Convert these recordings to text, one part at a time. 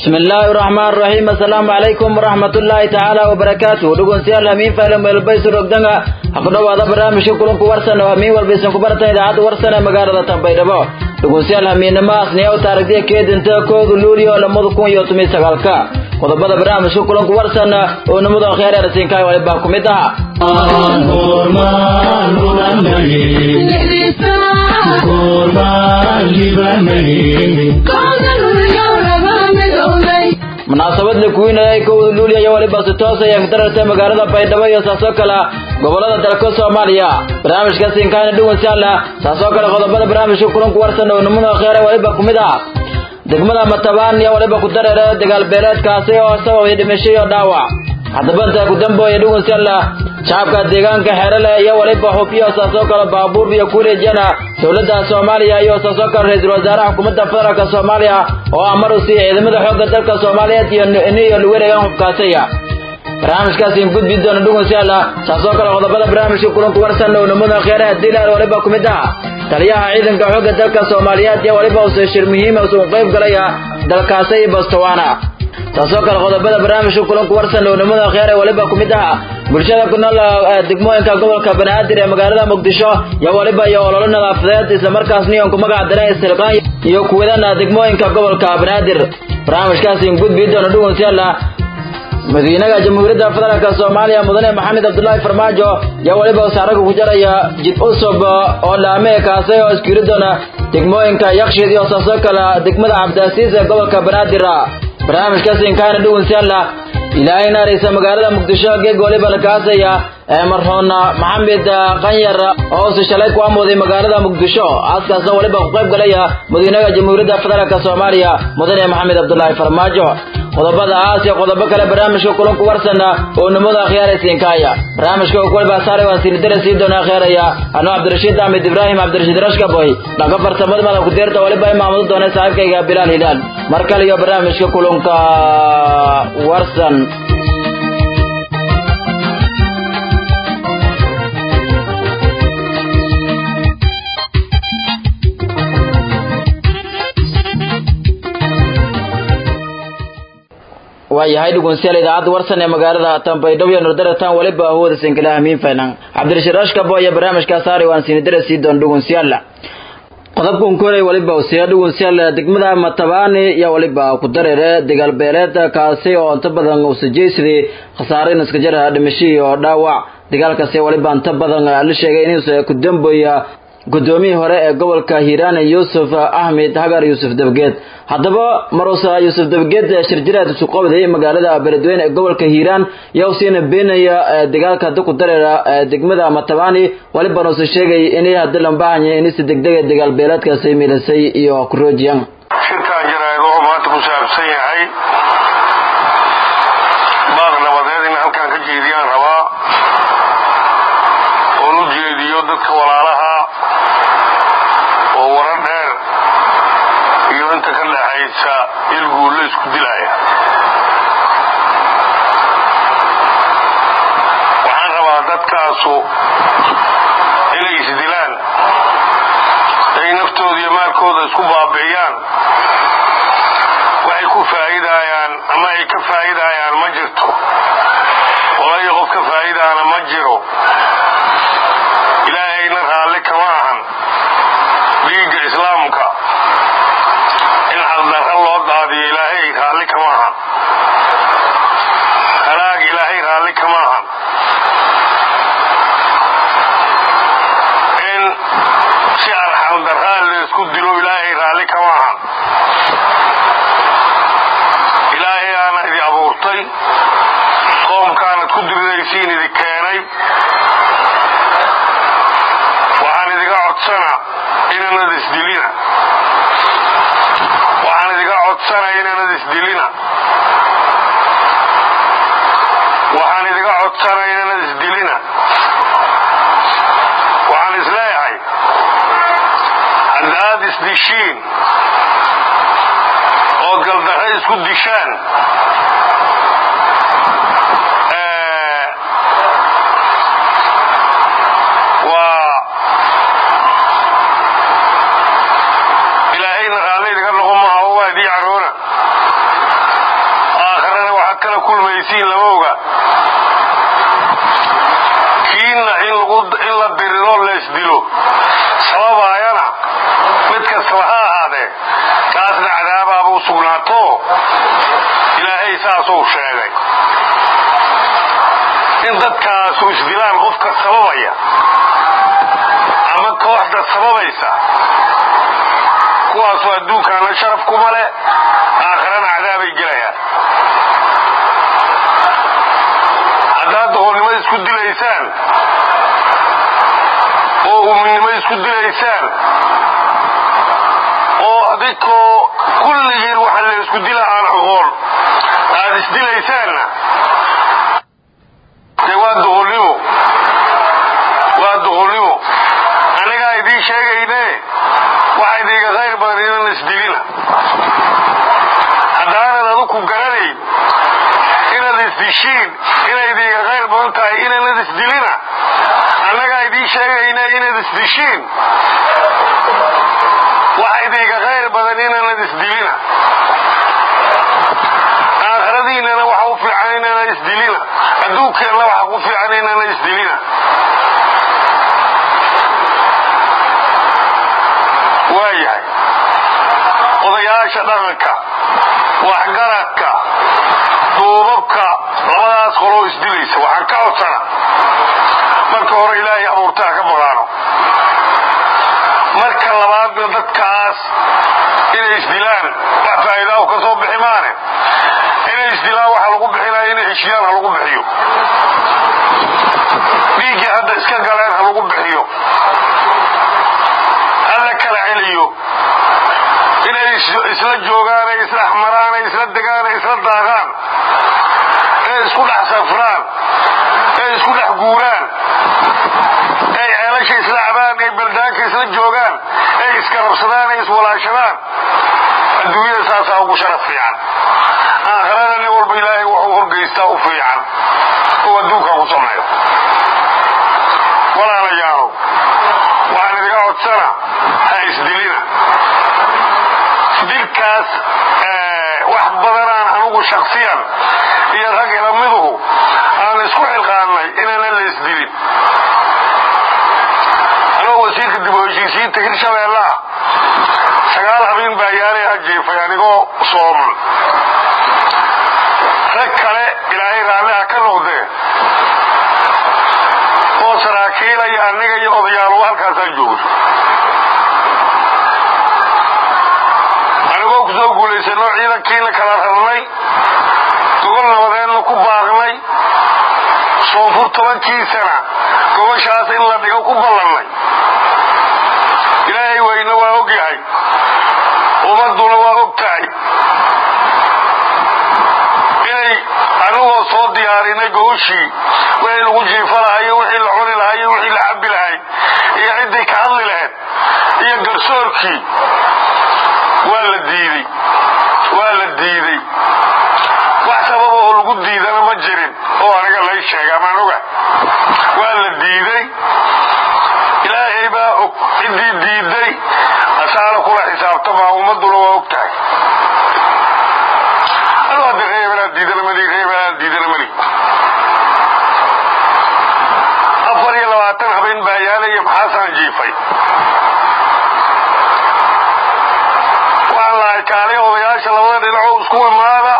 بسم الله الرحمن الرحيم السلام عليكم ورحمة الله تعالى وبركاته دقون سيال همين فعلم والبيس رقدنغا أقنوا هذا برامج كلهم كورسن وهمين والبيس كبرتن إذا عاد ورسن مقارنة تنبيدبو دقون سيال همين نماس نيو تاريخ كيد انت كود لوليو لمدكون يوتمي سغالكا qodobada barnaamijka kulanku warsan oo nimada khayr arsinkaay wali baa kumid aha munaasabad la kuwinayay kowda luuliya iyo waliba si toos ay agdararta magaalada baydhabo iyo saasoo kale gobolada dalka soomaaliya barnaamijka sinkaana dhuwan siala saasoo kale qodobada barnaamijka kulanku warsan oo nimada khayr waliba kumid ah degmada matabaan iyo waliba ku dareere dagaal beeleedkaasi oo sababay dhimasho iyo dhaawac haddaba intaa ku dambooya dhugun salla shacabka deegaanka xeerale iyo waliba xubyo saasoo kale baabuur iyo kureejana dowladda soomaaliya iyo saasoo kale ra-iisul wasaaraha xukuumadda federaalka soomaaliya oo amar u siiyay ciidamada xoogga dalka soomaaliyeed iyo niyo luwareegan xubkaasaya barnaamijkaasi in gudbi doona dhugun salla saasoo kale qodobada barnaamijka kulanku warsan oo namada kheyraha diilaal waliba ku mid ah taliyaha ciidanka xoogga dalka soomaaliyeed iyo waliba uu shir muhiim ah uu qayb galaya dalkaasi iyo Botswana taasoo kale qodobada barnaamijka kulanku warsan oo nimada khayr waliba ku mid ah bulshada ku nool degmooyinka gobolka Banaadir ee magaalada Muqdisho iyo waliba iyo olole nadaafadeed isla markaasna iyo ku magac daray istilqaan iyo kuwadana degmooyinka gobolka Banaadir barnaamijkaasi in gudbi doona dhugun siala madaxweynaha jamhuuriyadda federaalka soomaaliya mudane maxamed cabdullaahi farmaajo yaa waliba wasaaraga ku jaraya jid cusub oo laame kaasi oo iskiri doona degmooyinka yakshiid iyo saasoo kale degmada cabdiasiis ee gobolka banaadir barnaamijkaasi inkaana dhuwan siala ilaahay naaraysa magaalada muqdisho geeg waliba la kaasaya ee marxuun maxamed qanyar oo si shalay ku amooday magaalada muqdisho aaskaasna waliba ku qayb galaya madaxweynaha jamhuuriyadda federaalka soomaaliya mudane maxamed cabdullaahi farmaajo qodobada aas iyo qodobo kale barnaamijka kulanku warsana oo nimada khiyaaraysiinkaaya barnaamijka kuwalba saaray waan siinidara sii doonaa kheeraya anoo cabdirashiid axmed ibraahim cabdirashiid rashkaboy dhaga farsamada mada kudeerta waliba imaamado doona saaxiibkayga bilaal hilaal mar kale iyo barnaamijka kulanka warsan waayahay dhugunsiyaal idaacadda warsan ee magaalada tanbaydhabo iyo nordarataan waliba ahooda sinkala hamiin faynan cabdirashiid rashkabo iyo barnaamijkaa saari waan siinidara sii doon dhugunsiyaal qodobkan koray waliba usiya dhugunsiyaal degmada matabaani iyo waliba ku dareere dagaal beeleed kaasi oo inta badan usajeysadii khasaare iska jara dhimasho iyo dhaawac dagaalkaasi waliba inta badan la sheegay inuu ku dambeeya gudoomiyii hore ee gobolka hiiraan yuusuf axmed hagar yuusuf dabgeed haddaba maruusa yuusuf dabgeed shirjiraad isu qabday magaalada beledweyne ee gobolka hiiraan yaa usiina beenaya dagaalka hadda ku dareera degmada matabani walibana usa sheegay inay hadda lambahanya inisi degdega dagaal beeleedkaasi milisay iyo kuroojiyan shirkan jaraa'id wuxuu maanta ku saabsan yahay baaq nabadeed in halkan ka jeediyaan rabaa oon u jeediyo dadka walaalaha oo warar dheer iyo inta ka dhaxaysa ilguulla isku dilaya waxaan rabaa dadkaasu inay isdilaan ay naftooda iyo maalkooda isku baabi'iyaan waxay ku faa'iidayaan ama ay ka faa'iidayaan ma jirto walayo qof ka faa'iidaana ma jiro ilaahayna raalli kama ahan dhiigga islaamka in xaqdarra loo daadiyo ilaahay raalli kama ahan halaag ilaahay raalli kama ahan in si arxamdarraa laysku dilo ilaahay raalli kama ahan ilaahay aana idi abuurtay qoomkaanad ku diridaysiin idi keenay waxaan idiga codsana inanad isdilina waxaan idiga codsanaya inanad isdilina waxaan idiga codsanaya inanad isdilina waxaan isleeyahay haddaad isdishiin ood galdarre isku dishaan waa ilaahayna raalli idiga noqon maaha oo waa idii caroona gelaysiin lama oga kiina in la diriro leesdilo sababaayana mid kastaba ha ahaadee taasna cadaabaaba u sugnaato ilaahay saasuu sheegay in dadkaasu isdilaan qofka sababaya ama kooxda sababaysa kuwaasu adduunkaana sharaf kuma leh aakhirana cadaabay gelayaan haddaad doqonnimo isku dilaysaan oo uminnimo isku dilaysaan oo adikoo kulligiin waxa la isku dila aan aqoon aad isdilaysaanna dee waa doqonnimo waa doqonnimo annagaa idiin sheegayne waxa idiinka khayr badan inan isdilina haddaanad aduku garanayn inaad isdishiin inay idiinka khayr badan tahay inanad isdilina annagaa idiin sheegayne inaad isdishiin waxa idiinka khayr badan inanad isdilina aakhiradiinana waxa u fiican inana isdilina adduunkeenna waxa ku fiican inana isdilina waayahay odayaasha dhaqanka waxgaradka duubabka labadaas qoloo isdilaysa waxaan ka codsana marka hore ilaahay abuurtaa ka baqaano marka labaadna dadkaas inay isdilaan wax faa'iidaahu ka soo bixi maane inay isdilaan waxa lagu bixinaya inay heshiyaan ha lagu bixiyo dhiiggii hadda iska galeen ha lagu bixiyo hala kala celiyo inay isla joogaan ay isla axmaraan ay isla degaan ay isla daaqaan ay isku dhex safraan ay isku dhex guuraan ay ceelasha isla cabaan ay baldaanka isla joogaan ay iska rabsadaan ay iswalaashadaan adduunyada saasaa ugu sharaf fiican aakhirada nin walba ilaahay wuxuu horgeystaa u fiican oo adduunka ku sameeyo walaalayaalow waxaan idiga codsana ha isdilina dilkaas wax badanaan anugu shaksiyan iyo rag ilamiduhu aan isku xilqaannay inaana la isdilin anoo wasiirka dib u heshiisiinta hirshabeellaha sagaal habeen baa yaalay hajiifay anigoo sooman rag kale ilaahay raalliha ka noqdee oo saraakiilaya aniga iyo odayaaluba halkaasaan joogno anigoo ku soo guulaysanoo ciidankiina kala rarnay gogol nabadeenna ku baaqnay soonfur tobankiisana gogoshaas in la dhigo ku ballannay ilaahay weyne waa og yahay ummadduna waa og tahay inay anigoo soo diyaarinay gogoshii wixii lagu jiifa lahayo wixii la cuni lahayo wixii la cabbi lahay iyo ciddii ka hadli lahayd iyo garsoorkii waa la diidey waa la diidey wax sababa oo lagu diidana ma jirin oo aniga lay sheega amaan oga waa la diidey ilaahay baa og ciddii diiday asaana kula xisaabtamaa ummadduna waa og tahay anu hadda reebanaan diidana mali reebanaan diidana mali afar iyo labaatan habeen baa yaalaya maxaasaan jiifay waxaan lahay kaali odayaasha labada dhinacoo isku imaada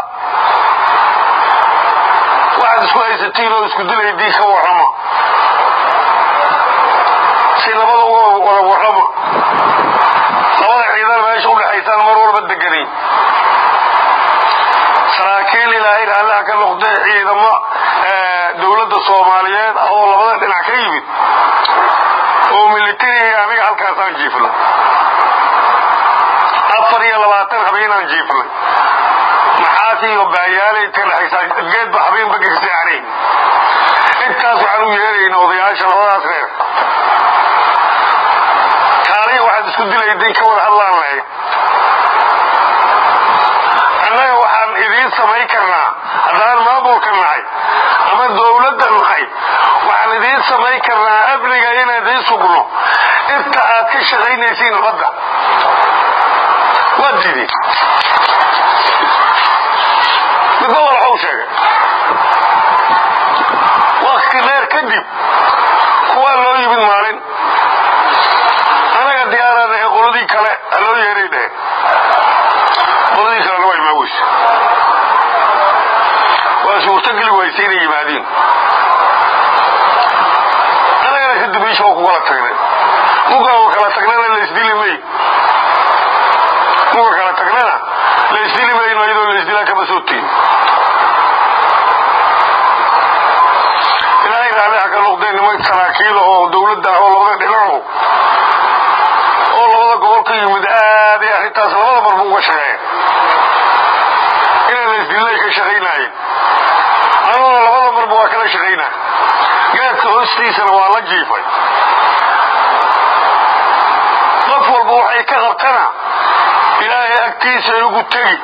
waxaad isku haysatiin oo isku dilaydii ka warrama si labada uga wada warrama labada ciidan meesha u dhexaysaan mar walba deganayn saraakiil ilaahay raallaha ka noqdee ciidamo dowladda soomaaliyeed oo labada dhinac ka yimid oo militariga aniga halkaasaan jiifnay afar iyo labaatan habeenaan jiifnay maxaas iyo baayaalay ka dhexaysaa geedba habeenba gegseanayn intaas waxaan u yeerayna odayaasha labadaas reer kaaliya waxaad isku dilayday ka wada hadlaan lahayd annaga waxaan idiin samayn karnaa haddaan maamulka nahay ama dowladda nahay waxaan idiin samayn karnaa amniga inaan idiin sugno inta aad ka shaqaynaysiin nabadda waa diideen midba walaxuu sheegay dambaysay inay yimaadiin annagana kadib iisha oo ku kala tagnay muga oo kala tagnana laysdili may muga kala tagnana laysdili mayno iyadoo laysdilaa kama soo tegin ilaahay raalliha ka noqdeen niman saraakiil oo dawladda oo labada dhinaco oo labada gobol ka yimid aad ay arrintaas labada marba uga shaqeeyeen inay laysdilay ka shaqaynaayeen anuguna labada marba waa kala shaqaynaa gaadka hoostiisana waa la jiifay qof walba waxay ka qabtana ilaahay agtiisa igu tegi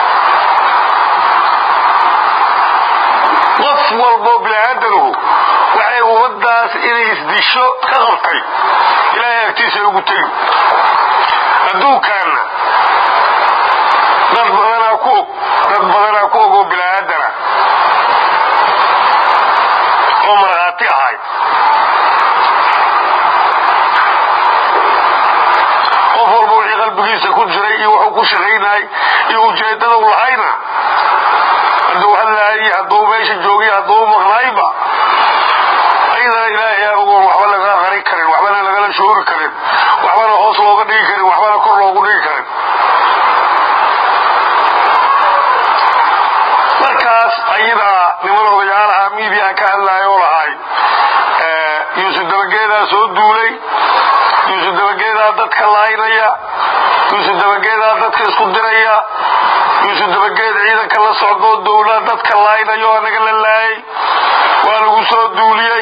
qof walboo biniaadanuhu waxay ummadaas inay isdisho ka qabtay ilaahay agtiisa igu tegi adduunkaanna dad badanaa ku og dad badanaa ku og oo biniaadana oo markhaati ahay qof walba wixii qalbigiisa ku jiray iyo wuxuu ku shaqaynayay iyo ujeeddada u lahayna hadduu hadlaayay hadduu meesha joogay hadduu maqnaayba ayadana ilaahay aan ogoon waxba laga qarin karin waxbana lagala shoori karin waxbana hoos looga dhigi karin waxbana kor loogu dhigi karin markaas ayadaa niman odayaalaha miidiyaha ka hadlaaya oo lahay yuusuf dabageedaa soo duulay yuusuf dabageedaa dadka laaynaya yuusuf dabageedaa dadka isku diraya yuusuf dabageed ciidanka la socdoo dowlaa dadka laaynayo anaga la laayay waa lagu soo duuliyey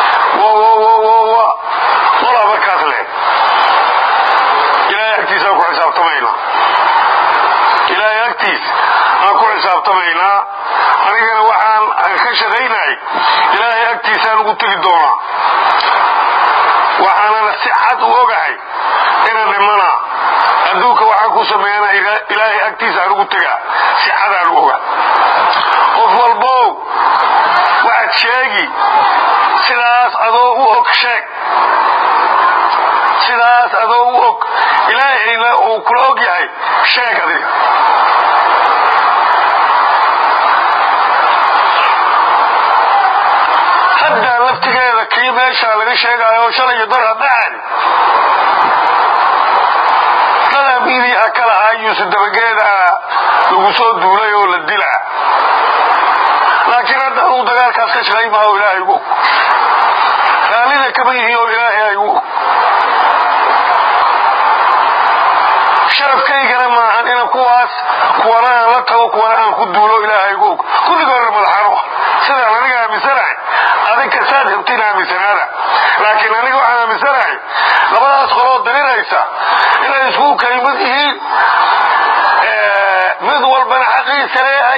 walaa markaas leh ilaahay agtiisa aan ku xisaabtamaynaa ilaahay agtiis aan ku xisaabtamaynaa anigana waxaan ka shaqaynayay ilaahay agtiisaan ugu tegi doonaa waxaanana si cad u ogahay ina dhimana adduunka waxaan ku sameeyana ilaahay agtiisa aan ugu tegaa si cadaan u oga qof walbow waxaad sheegi sidaas adoo u og sheeg sidaas adoo u og ilaahayna uu kula og yahay sheeg adiga haddaa laftigeeda kii meeshaa laga sheegaayo shalay iyo dar hadhacan dadaa miidiyaha ka lahaa yuusuf dabageeda lagu soo duulay oo la dilaa laakiin hadda aduu dagaalkaas ka shaqay maha oo ilaahay gu og raallida kama yihiin oo ilaahay ay gu og sharafkaygana maahan ina kuwaas kuwana aan la tago kuwana aan ku duulo ilaahay gu og kulligoodna madaxaano ah sidaan aniga aaminsanahay adinka saad rabtiin aaminsanaada laakiin aniga waxaan aaminsanahay labadaas qoloo dariraysa inay isku kalimad yihiin mid walbana xaqiisa leeyahay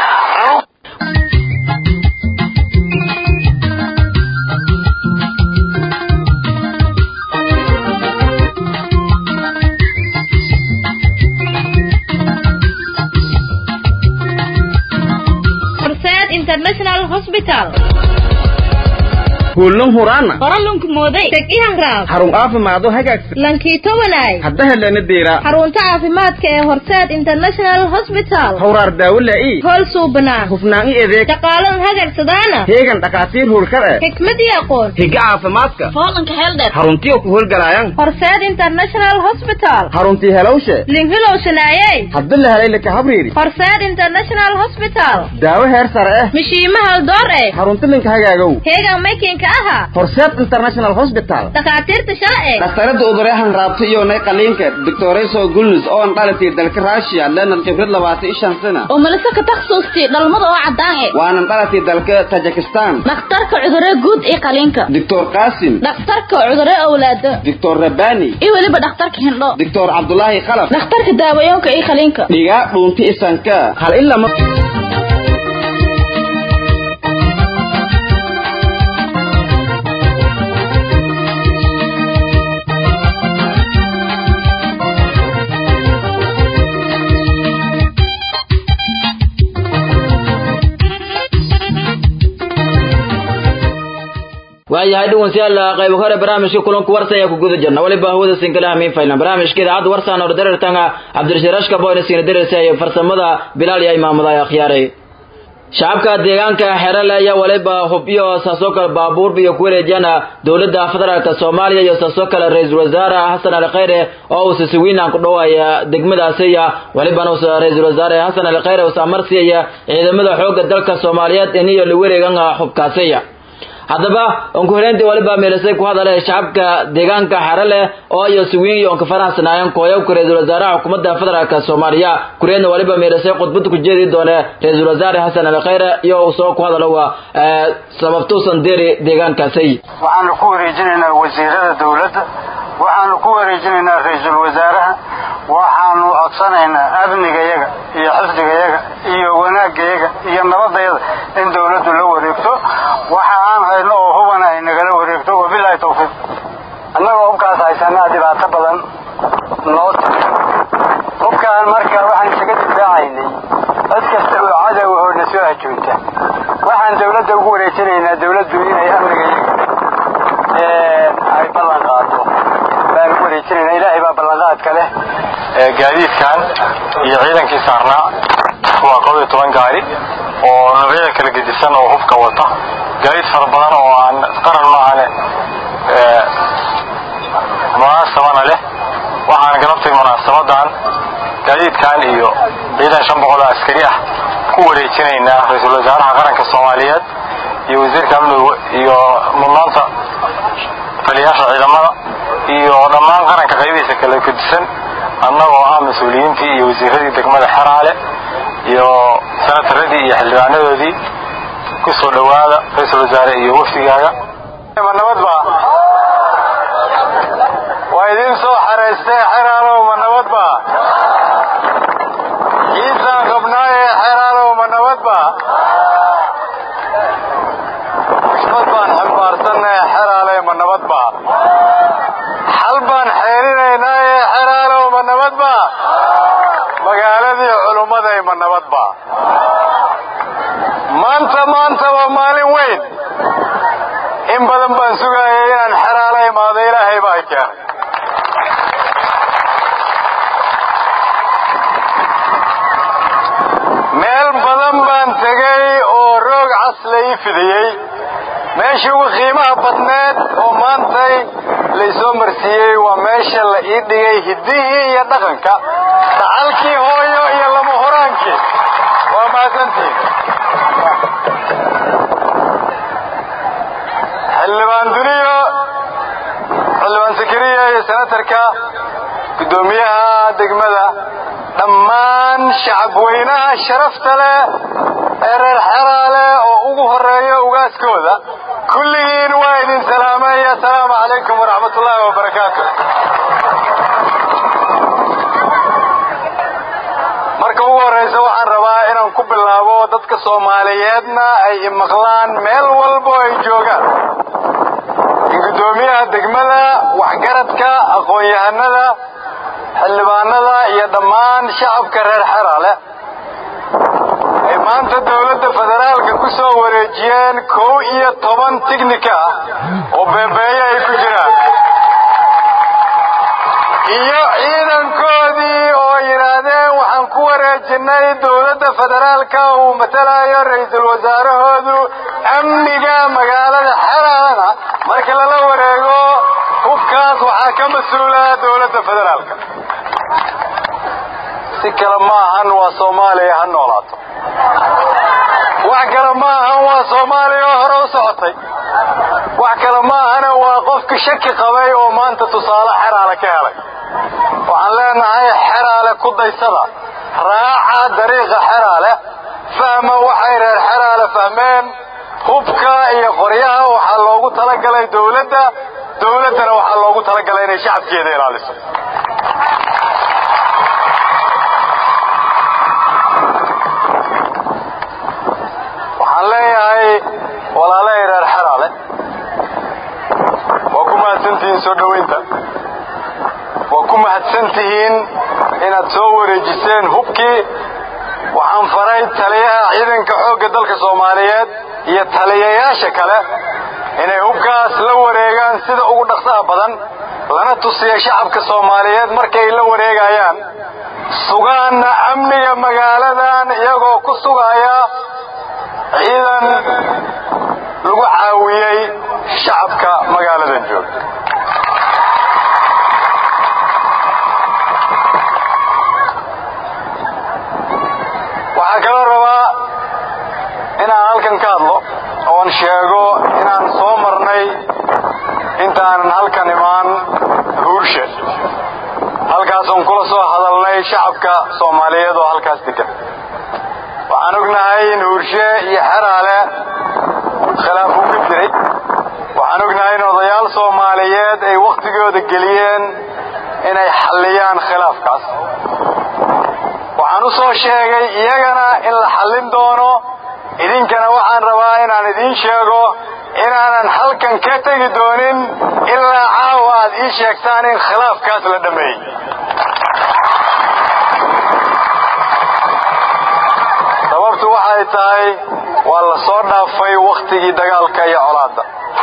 international hospital kuulan huraana qoralunku mooday teg ihanraab xarun caafimaado hagaagsan lankiito wanaay hadda helana deera xarunta caafimaadka ee horseed international hospital hawraar daawo laa'i hool suubanaa hufnaan i adeeg shaqaalan hagagsadaana heegan dhakhaatiir howlkar eh xikmad iyo aqoon higa caafimaadka hoolanka heeldheer xaruntiyo ku howlgalaayan horseed international hospital xaruntii helowshe linhilow shanaayey hadda la helay laka habriiri horseed international hospital daawo heer sare eh mishiimahal door eh xarunti linka hagaagow heegan maykinka aha horseed international hospital dhakhaatiirta sharci dhakhtarada udureehan raabta iyo nay qaliinka doctoreso gulnus oo an dhalatay dalka russia lenan khibrad labaatan ishan sana oo malise ka takhasuustay dhalmada oo caddaan eh waanan dhalatay dalka tajikistan dhakhtarka cudurre guud iyo qaliinka doctor qasim dhakhtarka cudurre awlaado doctor rabani iyo weliba dhakhtarka hindho doctor cabdulaahi khalaf dhakhtarka daawayoonka iyo qaliinka dhigaa dhuunti isanka hal ilama waayahay dhegeystayaal qayb hore barnaamijka kulanka warsan ayaa ku guda jirna waliba hawada sinkalaha miin faylan barnaamijka idaacadda warsan oo dareertanga cabdirashiraashka boyna siina dareersa iyo farsamada bilaal iyo imaamada ay akhyaaray shacabka deegaanka xerale ayaa waliba hubyo saasoo kale baabuurba iyo ku wareejiyana dowladda federaalk soomaaliya iyo saasoo kale ra-iisul wasaare xasan ali khayre oo uu sisiwiinaan ku dhawaya degmadaasiya walibana ra-iisul wasaare xasan ali khayre uus amarsiiyaya ciidamada xoogga dalka soomaaliyeed iniyo la wareegan xubkaasiya haddaba onku horeyntii waliba meelisay ku hadale shacabka deegaanka xerale oo iyo siwiin iyo onka faraxsanaayeen kooyabka ra-iisul wasaaraha xukuumadda federaalk soomaaliya kureedna waliba meelisay khudbada ku jeedi doone ra-iisul wasaare xasan ali khayre iyo uu soo ku hadalo waa sababtuusan deri deegaankaasi waxaanu ku wareejinaynaa wasiirada dowladda waxaanu ku wareejinaynaa ra-iisul wasaaraha waxaanu codsanaynaa amnigayaga iyo xifdigayaga iyo wanaagayaga iyo nabadayada in dowladdu la wareegto waxa aan hayno oo hubana ay nagala wareegto wabilaahi tawfiiq annagoo hubkaas haysanaa dhibaato badan noo timi hubkaan marka waxaan isaga difaacaynay cid kasta oo cadow oo na soo hajoogta waxaan dowladda ugu wareejinaynaa dowladdu inay amnigayaga ay ballan qaado baan ugu wareejinayna ilaahay baa ballanqaadka leh gaadiidkan iyo ciidankii saarnaa waa koob iyo toban gaari oo noocyada kala gedisan oo hubka wata gaadiid fara badan oo aan qaran maahane munaasabana leh waxaan galabtay munaasabadan gaadiidkan iyo ciidan shan boqol oo askari ah ku wareejinaynaa ra-iisul wasaaraha qaranka soomaaliyeed iyo wasiirka amniga iyo mudnaanta taliyaasha ciidamada iyo dhammaan qaranka qaybihiisa kala gedisan annagoo ah mas-uuliyiintii iyo wasiiradii degmada xeraale iyo sanataradii iyo xildhibaanadoodii ku soo dhowaada ra-iisul wasaare iyo wafdigaaga ma nabadba waa idin soo xaraystee xeraalow ma nabadba ciisaan qabnaaye xeraalow ma nabadba xikmad baan xambaarsannaye xeraale ma nabadba xal baan xeelinaynaaye xeraalow ma nabadba magaaladii culummaday ma nabadba maanta maanta waa maalin weyn in badan baan sugaayay inaan xeraalo imaado ilaahay baa keenay meel badan baan tegay oo roog cas la ii fidiyey meeshii ugu qiimaha badneed oo maantay laysoo marsiiyey waa meesha la ii dhigay hiddihii iyo dhaqanka dhacalkii hooyo iyo lama horaankii waa mahadsantihiin xildhibaan duniyo xildhibaan sakariya iyo senatarka guddoomiyaha degmada dhammaan shacabweynaha sharafta leh ee reer xeraale oo ugu horeeya ugaaskooda kulligiin waa idin salaamay assalaamu calaykum waraxmat ullaahi wabarakaatu marka ugu horraysa waxaan rabaa inaan ku bilaabo dadka soomaaliyeedna ay imaqlaan meel walbo ay joogaan in guddoomiyaha degmada waxgaradka aqoon-yahanada xildhibaanada iyo dhammaan shacabka reer xeraale ay maanta dowladda federaalka ku soo wareejiyeen kow iyo toban tignika ah oo beebeeye ay ku jiraan iyo ciidankoodii oo yidhaahdeen waxaan ku wareejinay dowladda federaalka uu matalayo ra-iisul wasaarahoodu amniga magaalada xeraalana marka lala wareego hubkaas waxaa ka mas-uula dowladda federaalka si kale ma ahan waa soomaaliya ha noolaato wax kale ma ahan waa soomaaliya oo hore u socotay wax kale ma ahana waa qofki shaki qabay oo maanta tusaale xeraale ka helay waxaan leenahay xeraale ku daysada raaca dariiqa xeraale fahma waxay reer xeraale fahmeen hubka iyo qoryaha waxaa loogu talagalay dowladda dowladdana waxaa loogu talagalay inay shacabkeeda ilaaliso waxaan leeyahay walaalahay reer xeraale waa ku mahadsantihiin soo dhowaynta waa ku mahadsan tihiin inaad soo wareejiseen hubkii waxaan faray taliyaha ciidanka xoogga dalka soomaaliyeed iyo taliyayaasha kale inay hubkaas la wareegaan sida ugu dhaqsaha badan lana tusiya shacabka soomaaliyeed markay la wareegayaan sugaanna amniga magaaladan iyagoo ku sugaya ciidan lagu caawiyey shacabka magaaladan jooga waxaa kaloo rabaa inaan halkan ka hadlo oon sheego inaan soo marnay intaanan halkan imaan huurshe halkaasoon kula soo hadalnay shacabka soomaaliyeed oo halkaas degan waxaan ognahay in huurshe iyo xeraale khilaaf uu ka jiray waxaan ognahay in odayaal soomaaliyeed ay wakhtigooda geliyeen inay xalliyaan khilaafkaas waxaan u soo sheegay iyagana in la xallin doono idinkana waxaan rabaa inaan idiin sheego inaanan halkan ka tegi doonin ilaa caawa aad ii sheegtaan in khilaafkaas la dhammeeyey sababtu waxay tahay waa la soo dhaafay wakhtigii dagaalka iyo colaadda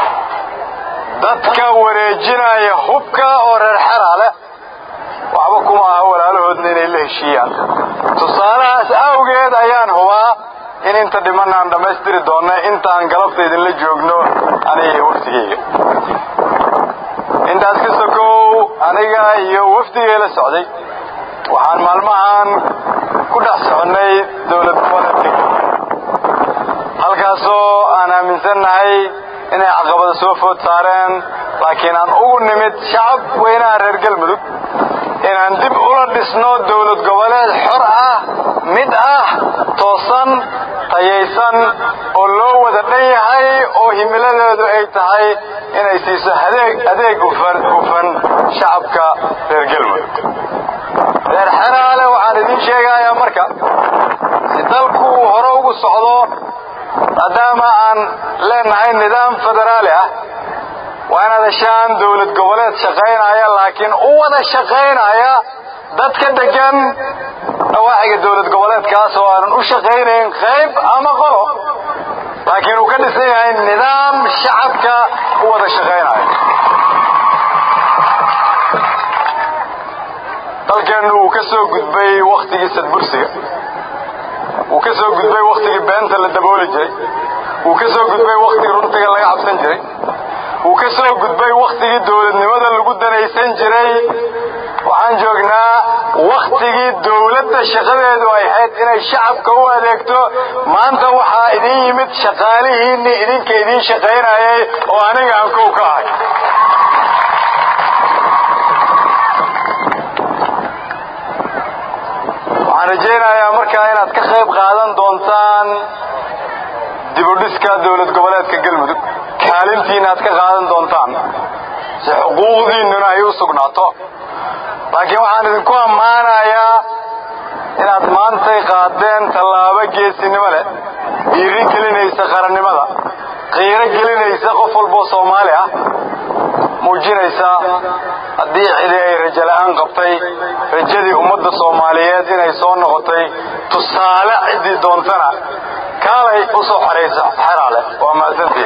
dadka wareejinaya hubka oo reer xeraa leh waxba kuma aha walaalahoodna inay la heshiiyaan tusaalahaas awgeed ayaan hubaa in inta dhiman aan dhammaystiri doonna intaan galabta idinla joogno aniga iyo wafdigayga intaas ka sokow aniga iyo wafdigay la socday waxaan maalmahan ku dhex soconnay dowlad goboleedka halkaasoo aan aaminsannahay inay caqabada soo food saareen laakiin aan ugu nimid shacab weynaha reer galmudug inaan dib ula dhisno dowlad goboleed xor ah mid ah toosan tayaysan oo loo wada dhan yahay oo himiladeedu ay tahay inay siiso adeeg adeeg ufan ufan shacabka reer galmudug reer xeraale waxaan idiin sheegayaa marka si dalku uu hore ugu socdo maadaama aan leenahay nidaam federaali ah waa inaad heshaan dowlad goboleed shaqaynaya laakiin u wada shaqaynaya dadka degan dhawaaxiga dowlad goboleedkaas oo aanan u shaqaynayn qayb ama qolo laakiin uu ka dhisan yahay nidaam shacabka u wada shaqaynaya dalkeennu uu ka soo gudbay wakhtigii sadbursiga wuu ka soo gudbay wakhtigii beenta la dabooli jiray wuu ka soo gudbay wakhtigii runtiga laga cabsan jiray wuu ka soo gudbay wakhtigii dowladnimada lagu danaysan jiray waxaan joognaa wakhtigii dowladda shaqadeedu ay ahayd inay shacabka u adeegto maanta waxaa idin yimid shaqaalihiinni idinka idiin shaqaynayay oo aniga aan kow ka ahay waxaan rajaynayaa markaa inaad ka qayb qaadan doontaan dibudhiska dowlad goboleedka galmudug kaalintiina aad ka qaadan doontaan si xuquuqdiinnuna ay u sugnaato laakiin waxaan idinku ammaanayaa inaad maantay qaadeen tallaabo geesinimo leh dhiiri gelinaysa qarannimada qiiro gelinaysa qof walboo soomaali ah muujinaysa haddii cidi ay rajo la'aan qabtay rajadii ummadda soomaaliyeed inay soo noqotay tusaale ciddii doontana kaalay u soo xoraysa xeraale waa mahadsantihin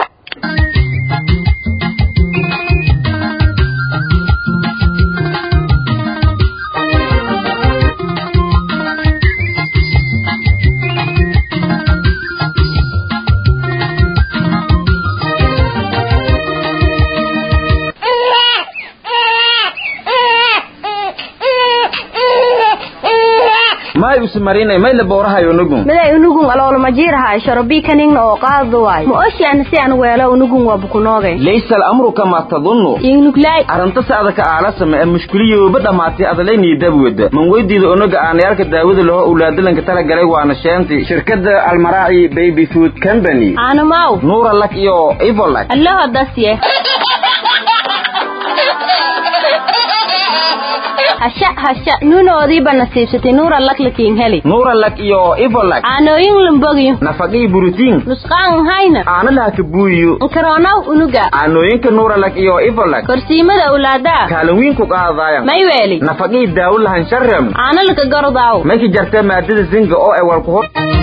may usmarinay may la boorahayo nugun miday unugun aloolmajiirahay sharabikaningna oo qaadu waay ma oshiana si aan weelo unugun waa bukunooge laysa al'amru kama tadunnu ingnuglay arrinta sacdaka aalasama ee mushkiliyooba dhammaatay adalaynii dabwada man weydiida onaga aanayaalka daawada laho owlaadalanka talagalay waana sheentii shirkadda almaraaci baby food company aanamaw nuura lak iyo ivolak allaho dasye hasha hasha nuunoodiiba nasiibsatay nuura laklakiin heli nuura lak iyo ivolak aanooyin lumbogyo nafaqii buritiin nusqaan hayna aana laha ka buuyiyo nkaroonaw unuga aanooyinka nuura lak iyo ivolak korsiimada awlaadaa kaalin wiin ku qaadaayan may weeli nafaqii daawo lahan sharem aana laka gordaaw mayka jarta maadada zinga oo ay walku hor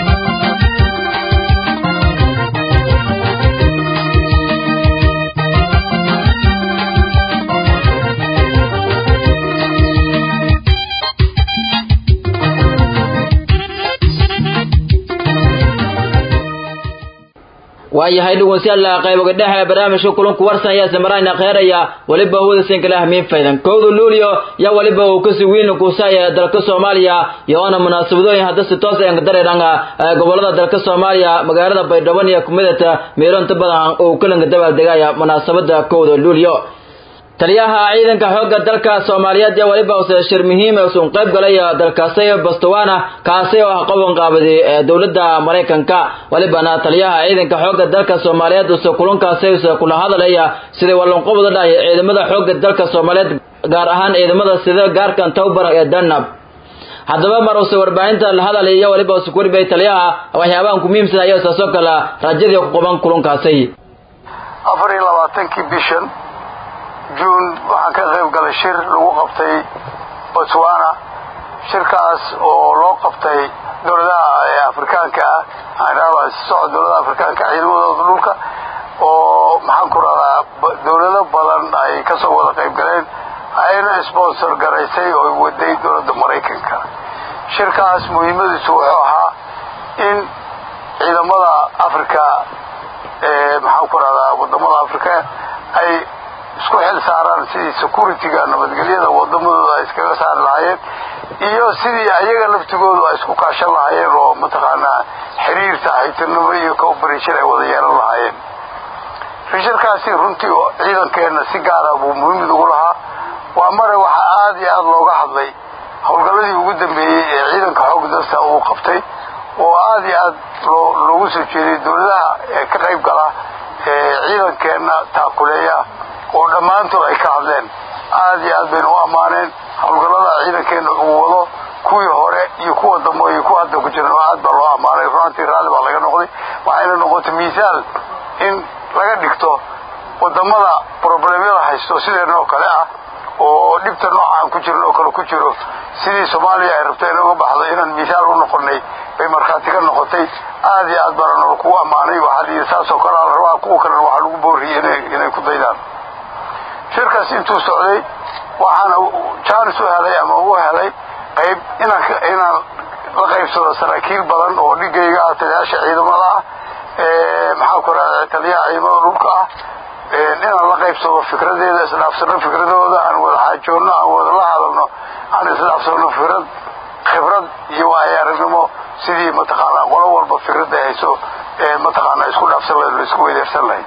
waayahay dhegeystayaal qayboga dhexe barnaamijka kulanku warsan ayaa samarayna kheeraya weliba hawada sinkala hamiin faydan kowda luulyo yaa weliba uu kasii weyn kuusaya dalka soomaaliya iyoona munaasabadooyin hadda si toos aan dareeranga gobolada dalka soomaaliya magaalada baydhabo iyo kumidata meelo inta badan uu kalanka dabaaldegaya munaasabada kowda luulyo taliyaha ciidanka xoogga dalka soomaaliyeed ee weliba use shir muhiim ee usun qayb galay dalkaasi bostowana kaasi oo ah qaban qaabadi ee dowladda maraykanka welibana taliyaha ciidanka xoogga dalka soomaaliyeed use kulankaasi use kula hadalaya sidii wallanqobada dhahay ciidamada xoogga dalka soomaaliyeed gaar ahaan ciidamada sida gaarkan towbar ee danab haddaba mar use warbaahinta la hadalay iyo weliba use kuwarbay taliyaha waxyaabahan ku muhiimsan ayaa saasoo kale rajadii ku qaban kulankaasi afar iyo labaatankii bishan juun waxaan ka qayb galay shir lagu qabtay botswana shirkaas oo loo qabtay dowladaha afrikaanka ah aan socod dowladaha afrikaanka ciidamadooda dhulka oo maxaan ku radaa dowlado badan ay kasoo wada qayb galeen ayna sponsor garaysay oo waday dowladda maraykanka shirkaas muhiimadiisu wuxuu ahaa in ciidamada africa ee maxaan ku radaa wadamada afrika ay isku xil saaraan sidii securityga nabadgelyada wadamadooda ay iskaga saari lahaayeen iyo sidii ayaga laftigoodu ay isku kaashan lahaayeen oo mataqaanaa xiriir saaxiibtinimo iyo cooperation ay wada yeelan lahaayeen rishirkaasi runtii ciidankeenna si gaara buu muhiimid ugu lahaa waa mare waxaa aada iyo aada looga hadlay howlgalladii ugu dambeeyey ee ciidanka xoog dalka uu qabtay oo aada iyo aad loogu soo jeeday dowladaha ee ka qayb gala ee ciidankeenna taakuleeya oo dhammaantood ay ka hadleen aada iyo aad baynu u ammaaneen howlgallada ciidankeenna uu wado kuwii hore iyo kuwa dambe iyo kuwa hadda ku jiran aad baa loo ammaanay runantii raalli baa laga noqday waxayna noqotay miisaal in laga dhigto wadamada problemyada haysto sideenna oo kale ah oo dhibta nooca aan ku jirin oo kale ku jiro sidii soomaaliya ay rabto inooga baxdo inaan miisaal u noqonay bay markhaati ka noqotay aada iyo aad baana nolo kugu ammaanay waxaa layidhi saasoo kale ala rabaa kuwa kalena waxaa lagu booriyey inay ku daydaan shirkaas intuu socday waxaana jaanis u helay ama u helay qayb inaan la qaybsado saraakiil badan oo dhigayga ah taliyaasha ciidamada ah maxaa ku raada taliyaha ciidamada dhulka ah inaan la qaybsado fikradeeda isdhaafsano fikradooda aan wada xaajoonno aan wada la hadalno aan isdhaafsano fikrad khibrad iyo waayaaragnimo sidii mataqaanaa qolo walba fikrad ay hayso mataqaanaa isku dhaafsan lahayd la isku weydeersan lahayd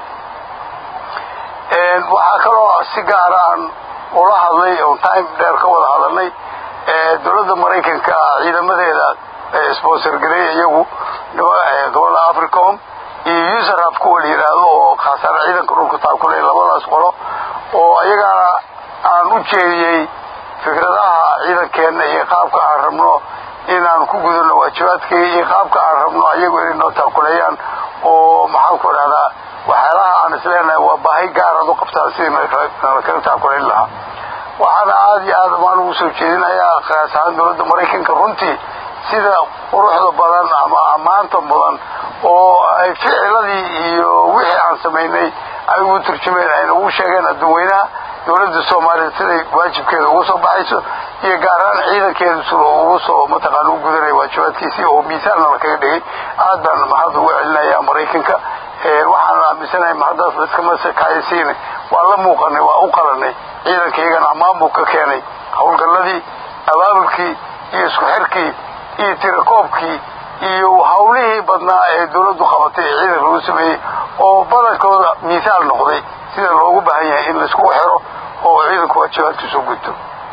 waxaa kaloo si gaara aan ula hadlay oon time dheer ka wada hadalnay dowladda maraykanka ciidamadeeda sponsor gareey iyagu gobolda africom iyo userhab kuwa la yidhaahdo oo khaasaan ciidanka dhulka taakulay labadaas qolo oo iyagana aan u jeediyey fikradaha ciidankeenna iyo qaabka aan rabno inaan ku gudano waajibaadkayga iyo qaabka aan rabno ayagu inay noo taakuleeyaan oo maxaan ku dhahdaa waxyaalaha aan isleenahay waa baahi gaaraad u qabtaan sidii nalakala taakulayn lahaa waxaana aada iyo aada maan ugu soo jeedinayaa kaas ahaan dowladda maraykanka runtii sida quruxda badan ama ammaanta mudan oo ay ficiladii iyo wixii aan samaynay ay ugu turjumeen ayna ugu sheegeen adduunweynaha dowladda soomaaliya siday waajibkeeda uga soo baxayso iyo gaar ahaan ciidankeeda sida ugu soo mataqaana u gudanaya waajibaadkiisii oo miisaanna la kaga dhigay aad baan mahad ugu celinaya maraykanka waxaan aaminsanahay mahaddaas laiskama kaayasiina waa la muuqanay waa u qalanay ciidanka iyagana ammaan buu ka keenay howlgalladii abaabulkii iyo isku xirkii iyo tirakoobkii iyo hawlihii badnaa ee dowladdu qabatay ee ciidanka lagu sameeyey oo badankooda miisaal noqday sida loogu baahan yahay in laiskugu xiro oo ciidanku waajibaadkiisu gudto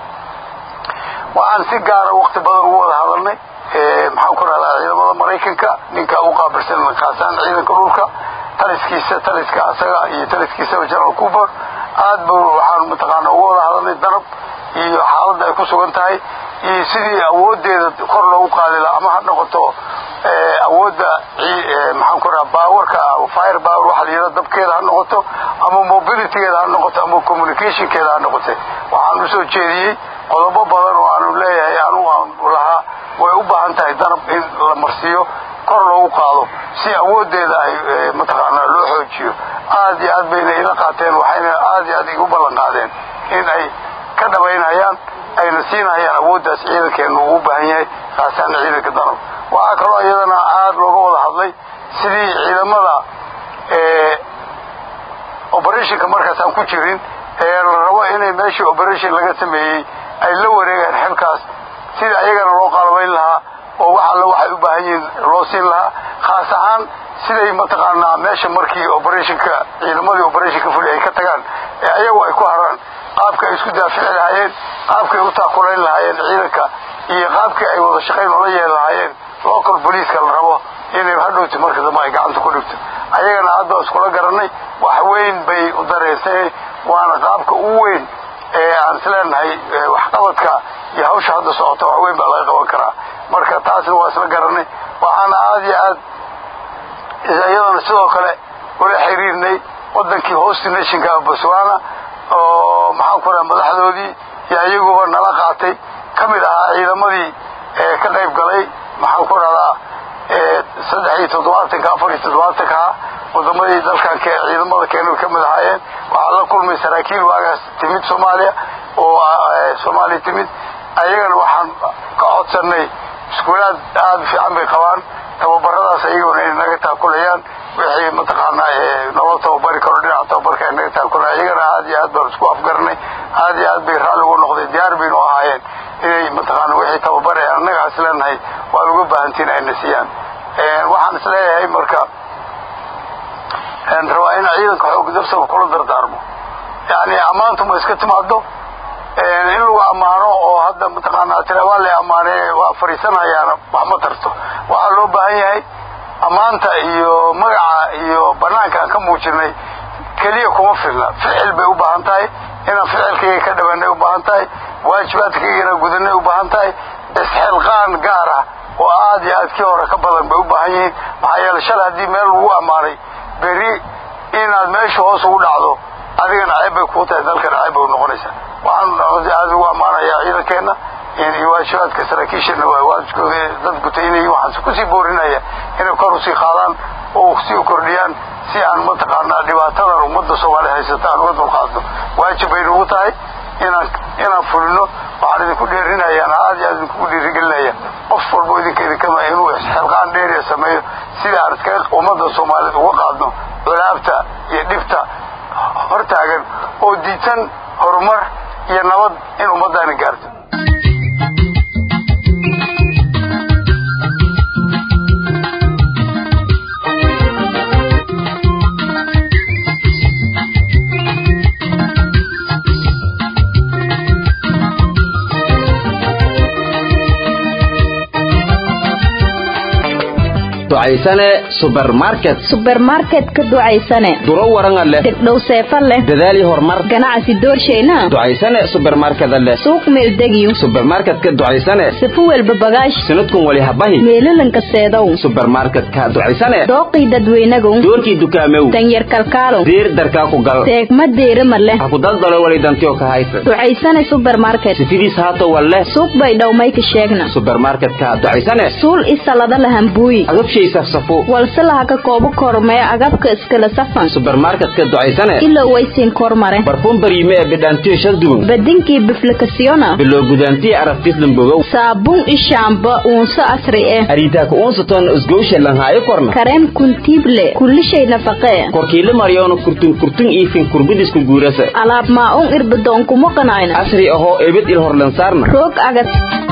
waxaan si gaara wakti badan ugu wada hadalnay maxaan ku rahdaa ciidamada maraykanka ninka u qaabilsan kaasaan ciidanka dhulka taliskiisa taliska asaga iyo taliskiisaba general cooper aad ba waxaan mataqaana uga wada hadalnay danab iyo xaaladda ay ku sugan tahay iyo sidii awoodeeda kor loogu qaadi laha ama ha noqoto awoodda maxaan ku rahaa baawarka fire power waxa la yidhaha dabkeeda ha noqoto ama mobilitygeeda ha noqoto ama communicationkeeda ha noqote waxaan usoo jeediyey qodobo badan oo aanu leeyahay anugu aan lahaa way u baahan tahay danab in la marsiiyo kor loogu qaado si awoodeeda ay mataqaanaa loo xoojiyo aad iyo aad bayna ila qaateen waxayna aad iyo aad igu ballan qaadeen in ay ka dhabaynayaan ayna siinayaan awooddaas ciidankeenu uu u baahan yahay kaasaana ciidanka danab waxaa kaloo iyadana aad looga wada hadlay sidii ciidamada operationka markaasaan ku jirin ee la rabo inay meeshii operation laga sameeyey ay la wareegaan xilkaas sida ayagana loo qaalabayn lahaa oo wax alla waxay u baahan yihiin loo siin lahaa khaas ahaan siday mataqaanaa meesha markii operationka ciidamadii operationka fuli ay ka tagaan ee ayagu ay ku haraan qaabka ay isku daafici lahaayeen qaabkay u taakulayn lahaayeen ciidanka iyo qaabkii ay wada shaqayn ola yeeli lahaayeen local booliiska la rabo inay hadhowti marka dambe ay gacanta ku dhigto ayagana hadda iskula garanay wax weyn bay u dareysay waana qaabka ugu weyn ee aan isleenahay waxqabadka iyo hawsha hadda socota wax weyn baa laga qaban karaa marka taasna waa isla garanay waxaana aada iyo aad iyadana sidoo kale ula xiriirnay wadankii host nationka botswana oo maxaan ku raha madaxdoodii iyo ayaguba nala qaatay ka mid ahaa ciidamadii ka qayb galay maxaan ku rahdaa saddex iyo toddobaatanka afar iyo toddobaatanka ah wadamadii dalkan ciidamada keena ka mid ahaayeen waxaa la kulmay saraakiil waagaas timid soomaaliya oo soomaaliya timid ayagana waxaan ka codsanay iskuulaad aada fiican bay qabaan tababaradaas ayaguna inay naga taakulayaan wixii mataqaanaa naloo tababari karo dhinaca tababarka ay naga taakulayaan ayagana aada iyo aad baan isku afgarnay aada iyo aad bay raalli ugu noqday diyaar baynu ahaayeen inay mataqaana wixii tababar ee annaga is leenahay waan uga baahantiin ayna siiyaan waxaan is leeyahay marka rabaa in ciidanka xoog dabsaba kula dardaarmo yani ammaantu ma iska timaado in lagu ammaano oo hadda mataqaanaa tira waa la ammaanay waa fariisanayaana wax ma tarto waxaa loo baahan yahay ammaanta iyo magaca iyo banaanka aan ka muujinay keliya kuma filna ficil bay u baahan tahay inaan ficilkayga ka dhabanay u baahan tahay waajibaadkaygana gudanay u baahan tahay isxilqaan gaar ah oo aada iyo aad kii hore ka badan bay u baahan yihiin maxaa yeele shalay haddii meel lagu ammaanay beri inaad meesha hoos ugu dhacdo adigana ceeb bay kuu tahay dalkana ceeb bay u noqonaysaa waxaan aada ugu ammaanayaa ciidankeenna iyo waajibaadka saraakiishana waa waajibkooda dad gutaynaya waxaan kusii boorinaya inay kor usii qaadaan oo sii kordhiyaan si aan mataqaanaa dhibaatadan ummadda soomaaliya haysata aan uga dulqaadno waajib bay nagu tahay inaan inaan fulino waxaan idinku dheerinayaan aada iyo aad idinkugu dhiirigelinaya qof walbo idinka idinkama inuu xilqaan dheeriya sameeyo sida aan iskaga ummadda soomaaliyeed uga qaadno culaabta iyo dhibta hortaagan oo diitan horumar iyo nabad in ummaddaani gaarto ducaysane subermarket subermarket ka ducaysane duro waranga leh degdhow seefa leh dadaal iyo horumar ganacsi doorshayna ducaysane subermarkeda leh suuq meeldegiyo subermarketka ducaysane sifu welba bagaash sanadkun wali habahi meelalanka seedow subermarketka ducaysane dooqii dadweynagow doorkii dukaamew danyar kalkaalow diir darkaa ku gal teegma deerima leh ha ku daldalo wali dantiyo ka haysa ducaysane subermarket sifidiis haato wal leh suuq bay dhowmayka sheegna subermarketka ducaysane suul isalada lahambuuyi agabshay safsafo walse laha ka koobo kormee agabka iskala safan subermarketka ducaysane ilow waysiin kormare barfuun bariime ee bidhaantiyo shaldugun badinkii biflikasiyona bilow gudaantiyo arabtislambogow saabuun ishaamba uunso asri eh ariitaaka uunsaton isgowsha lanhaayo korna kareem kuntiible kullishay nafaqee korkiila maryoona kurtun kurtun iifin kurbidisku guurasa alaab maa-un irbadoon kuma qanayna casri ahoo ebed il horlansaarna roog agad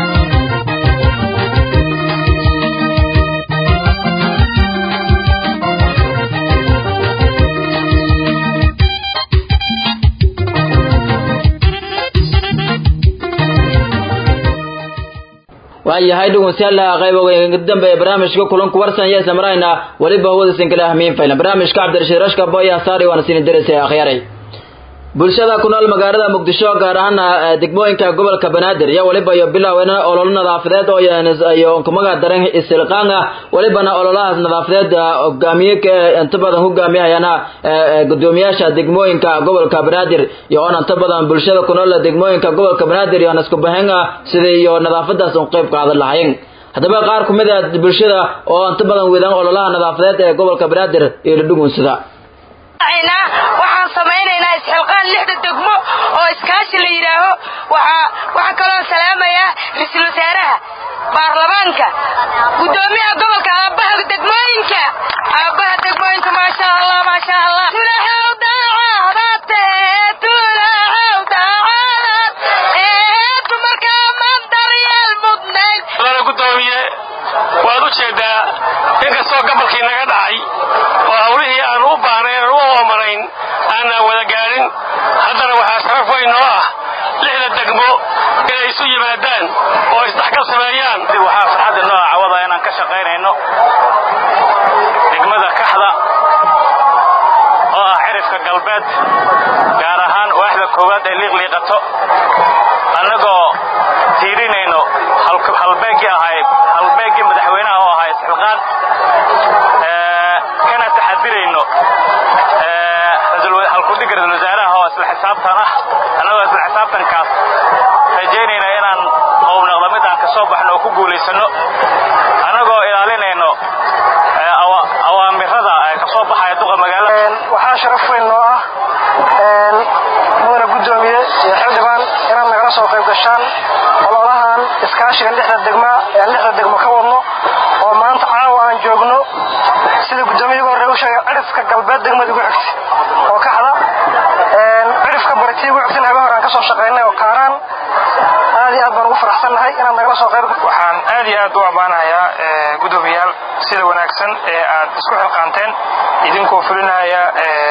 waayahay dhegeystayaal qayb dambe ee barnaamijka kulanku warsan iyo samarayna waliba hawada sin kala ahmiin fayna barnaamijka cabdirashiid rashka boya saari waana siin darisay akhyaaray bulshada ku nool magaalada muqdisho gaar ahaan degmooyinka gobolka banaadir iyo waliba iyo bilowna ololo nadaafadeed oo iyo kumaga daran isilqaanga walibana ololahaas nadaafadeed hogaamiye inta badan hogaamiyayana gudoomiyaasha degmooyinka gobolka banaadir iyo on inta badan bulshada ku nool degmooyinka gobolka banaadir iyo isku bahanga sidii iyo nadaafadaas u qayb qaadan lahaayeen haddaba qaar ku mid ah bulshada oo inta badan wadaan ololaha nadaafadeed ee gobolka banaadir iyo la dhugunsada waxaan samaynaynaa isxilqaan lixda degmo oo iskaashi la yidhaaho waxaa kaloo salaamayaa ra-iisul wasaaraha baarlamaanka gudoomiyaha gobolka aabbaha degmooyinka aabbaha degmooyinka maasha allah maasha allah tulaxow daacadate tulaxow daacadad ee dumarka man daryeel mudnayd lana gudoomiye waad u jeedaa inkastoo gobolkii naga dhacay oo hawlihii aan u baahnayn aan u oomanayn aanaan wada gaadhin haddana waxaa sharaf weyn noo ah lixda degmo inay isu yimaadaan oo isdhexgal sameeyaan waxaa farxadda noo ah cawada inaan ka shaqaynayno degmada kaxda oo ah xirifka galbeed gaar ahaan waaxda koowaad ee liiqliiqato annagoo tiirinayno halbeeggii ahay halbeeggii madaxweynaha oo ahaa isxilqaan kana taxadirayno halkudhiga ra-isul wasaaraha oo isla xisaabtan ah annagoo isla xisaabtankaas rajaynayna inaan qownaqda mid aan ka soo baxno oo ku guulaysanno annagoo ilaalinayno awaamirada ee ka soo baxaya duqa magaalada waxaa sharaf weyn noo ah mudana guddoomiye iyo xildhibaan inaad nagala soo qayb gashaan ololahan iskaashiga lixda degma ee lixda degmo ka wadno oo maanta caawa aan joogno sida guddoomiyaga hore u sheegay cirifka galbeed degmada ugu xigtay oo kaxda cirifka baritii ugu xigtayna habeen hore aan ka soo shaqaynay oo kaaraan aad iyo aad baan ugu faraxsannahay inaad nagala soo qayb waxaan aad iyo aad u ammaanayaa guddoomiyaal sida wanaagsan ee aad isku xilqaanteen idinkoo fulinaya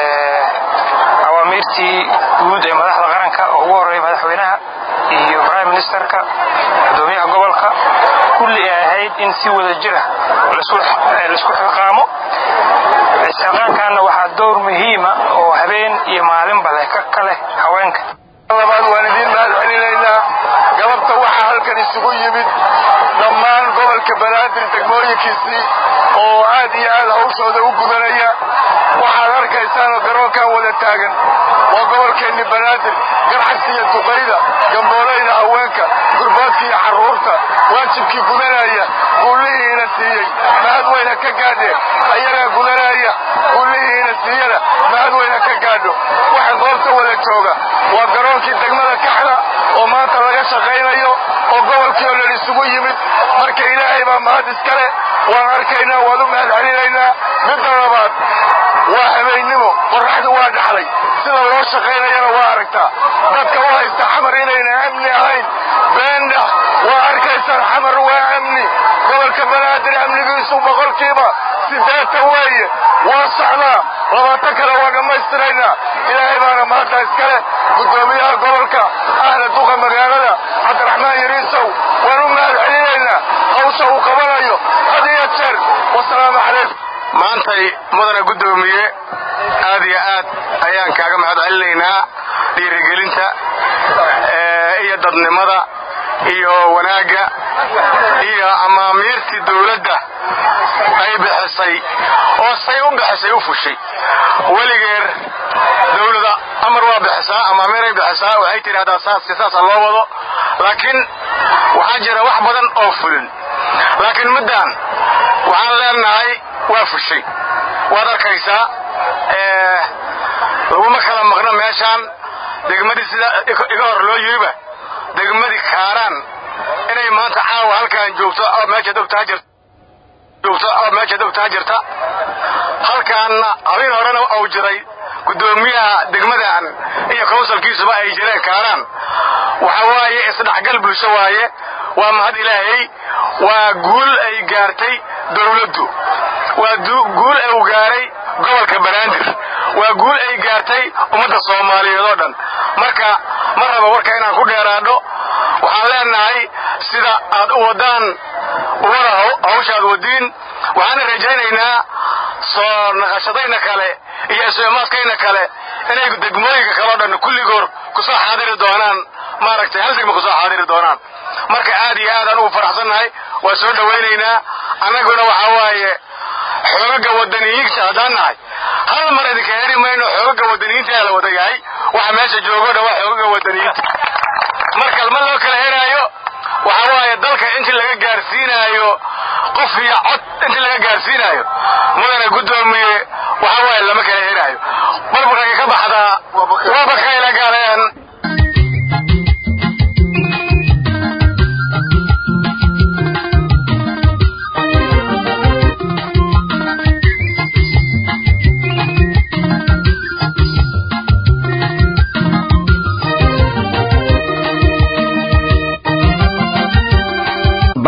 awaamiirtii guud ee madaxda qaranka oo ugu horreeya madaxweynaha iyo prime ministerka guddoomiyaha gobolka kulli ay ahayd in si wada jira laisku xilqaamo isxilqaankaana waxaa dowr muhiima oo habeen iyo maalinba leh ka leh haweenka labaad waan idiin mahad celinaynaa galabta waxaa halkan isugu yimid dhammaan gobolka banaadir degmooyinkiisii oo aad iyo aad hawshooda u gudanaya waxaad arkaysaanoo garoonkan wada taagan waa gobolkeenni banaadir garcagsi iyo duqayda gamboolayda haweenka gurbaadka iyo carruurta waajibkii gudanaya guullihiina siiyey mahad weyna ka gaadheen ayagaa gudanaya guullihiina siiyana mahad weyna ka gaadho waxa goobta wada jooga waa garoonkii degmada kaxda oo maanta laga shaqaynayo oo gobolkii oo dhan isugu yimid marka ilaahay baa mahad iskale waan arkaynaa waan u mahad celinaynaa midda labaad waa habeennimo qorraxdu waa dhaxday sida loo shaqaynayana waa aragtaa dadka u haysta xamar inayna amni ahayn beendha waa arkaysaan xamar waa amni gobolka banaadir amnigiisu boqolkiiba siddeetan weeye waa socdaa labaatan kale waa dhammaystiraynaa ilaahay baana maanta iskale guddoomiyaha gobolka ahla duqa magaalada cabdiraxmaan yariisow waan u mahad celinaynaa hawsha uu qabanayo had iyo jeer wasalaamu calaykum maantay mudana guddoomiye aad iyo aad ayaan kaaga mahad celinaynaa dhiirigelinta iyo dadnimada iyo wanaagga iyo amaamiirtii dawladda ay bixisay oo say u bixisay u fushay weligeer dawlada amar waa bixisaa amaamiiray bixisaa waxay tidhahdaa saas saasa loo wado laakiin waxaa jira wax badan oo fulin laakiin middan waxaan leenahay waa fushay waad arkaysaa laguma kala maqno meeshaan degmadii sida iga hor loo yiriba degmadii kaaraan inay maanta caawa halkaan joogto oo meesha dogtaa jirta joogto oo meesha dogtaa jirta halkaanna habeen horena uu jiray guddoomiyaha degmadan iyo kowsalkiisuba ay jireen kaaraan waxa waaye isdhexgal bulsho waaye waa mahad ilaahay waa guul ay gaartay dawladdu waa guul uu gaaray gobolka banaadir waa guul ay gaartay ummadda soomaaliyeed oo dhan marka ma raba warka inaan ku dheeraadho waxaan leenahay sida aad u waddaan umada hawshaad wadiin waxaana rajaynaynaa soo naqashadayna kale iyo isuimaadkayna kale inay degmooyinka kaleo dhan kulligoor kusoo xaadiri doonaan maaragtay hal degma kusoo xaadiri doonaan marka aad iyo aadaan ugu faraxsannahay waa soo dhowaynaynaa annaguna waxaa waaye xoogaga wadaniyiinta haddaan nahay hal mar idinka heri mayno xoogaga wadaniyiinta la wada yahay waxa meesha joogo dhan waa xoogaga wadaniyiinta marka ma loo kala heraayo waxa waaye dalka intii laga gaarsiinaayo qof iyo cod intii laga gaarsiinaayo mudana guddoomiye waxa waaye lama kala heraayo barbarkay ka baxdaa waaba kayla galeen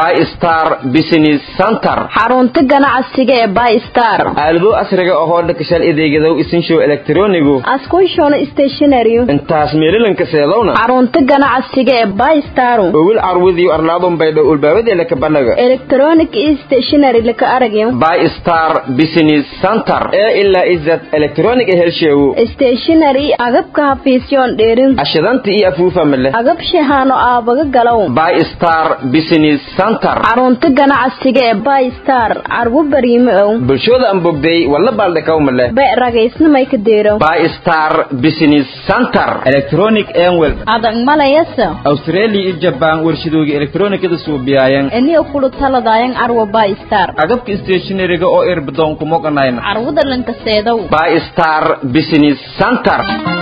bystar business center xarunta ganacsiga ee bystar aalado casriga ahoo dhakashal adeegadow isinshow elektronigu askushon stationary intaas meelilanka seedowna xarunta ganacsiga ee bystar owil carwadiyo arlaadun baydho ulbaawadeela ka banaga electronic stationary laka aragyo bystar business center ee ilaa izad electronic helsheewo stationary agabka hafiisyoon dheerin ashidanta iyo afuufa male agab shahaano aabaga galow bystar business center xarunta ganacsiga ee bystar carwo bariime ow bulshooda aan bogday walla baaldhakaw male be ragaysnamay ka deero bystar business center electronic enwel adag malayasa australia iyo jabaan warshadooga elektronikada suubiyayan eniyo kulu taladayan carwo bystar agabka stationariga oo irbadoon kumoganayna carwada lankaseedow bystar business center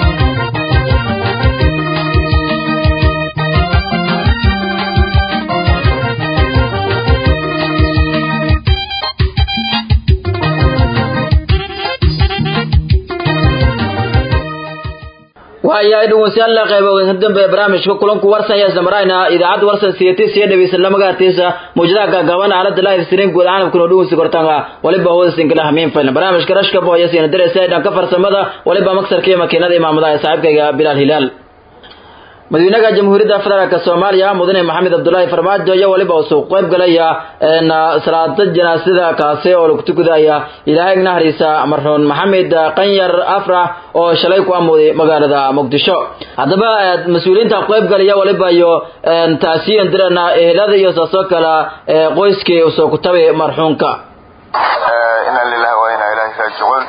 waayahay dhegeystayaal la qaybo dambe barnaamijka kulanku warsan ayaa isdamarayna idaacadda warsan siyati siya dhegeysan lamagaatiisa mawjadaha gaagaaban aalada live stream guud ahaan kuna dhegeysi kortanga waliba hooda sinkala hamiin faylan barnaamijka rashka boya siina dareysa dhanka farsamada waliba maksarka iyo makiinada imaamada ee saaxiibkayga bilaal hilaal madaxweynaha jamhuuriyadda federaalk soomaaliya mudane maxamed cabdulaahi farmaajo iyo waliba uu soo qayb galaya salaada janaasada kaasi oo lagu tukadaya ilaahay naxariisa marxuun maxamed qanyar afrax oo shalay ku amooday magaalada muqdisho haddaba mas-uuliyiinta qayb galaya waliba iyo taasiyan dirana ehelada iyo saasoo kale qoyskii uu soo kutabay marxuunka inna lillahi wa inna ilaahi raajicuun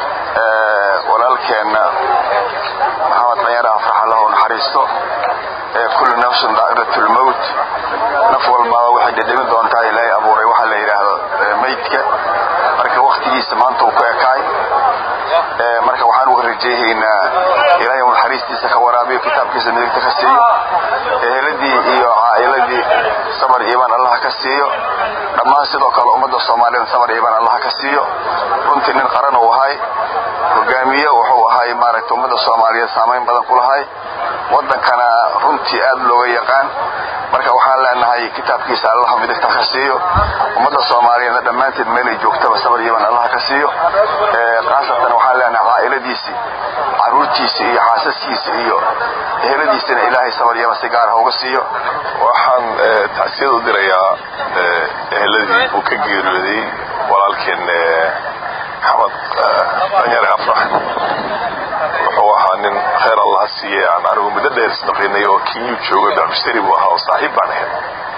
walaalkeenna maxamed qanyar afrax allahu naxariisto kullu nafsin daa'irat lmowt naf walbaaba waxay dhedhemi doontaa ilaahay abuuray waxaa la yidhaahdo meydka marka waktigiisa maanta uu ku ekaay marka waxaan uga rajeehaynaa ilaahay uu naxariistiisa ka waraabiyo kitaabkiisa midigta ka siiyo eheladii iyo caa'iladii sabar iimaan allah ka siiyo dhammaan sidoo kale ummadda soomaaliyeed sabar iimaan allah ka siiyo runtii nin qaran uu ahay hogaamiye wuxuu ahay maaragta ummadda soomaaliyeed saamayn badan ku lahay waddankana runtii aad looga yaqaan marka waxaan leenahay kitaabkiisa allah midigta ka siiyo ummadda soomaaliyeedna dhammaanteed meelay joogtaba sabar iimaan allah ka siiyo khaasatan waxaan leenahay caa'iladiisii caruurtiisa iyo xaasaskiisa iyo eheladiisana ilaahay sabar iimaan si gaar ah uga siiyo waxaan tacsiyad u dirayaa eheladii uu ka geeriyooday walaalkeen maxamed danyare afrax wuxuu ahaa nin khayr allah siiye aan anigu muddo dheer isnaqinay oo kinyuu jooga bacmushtari buu ahaa oo saaxiib baan ahayd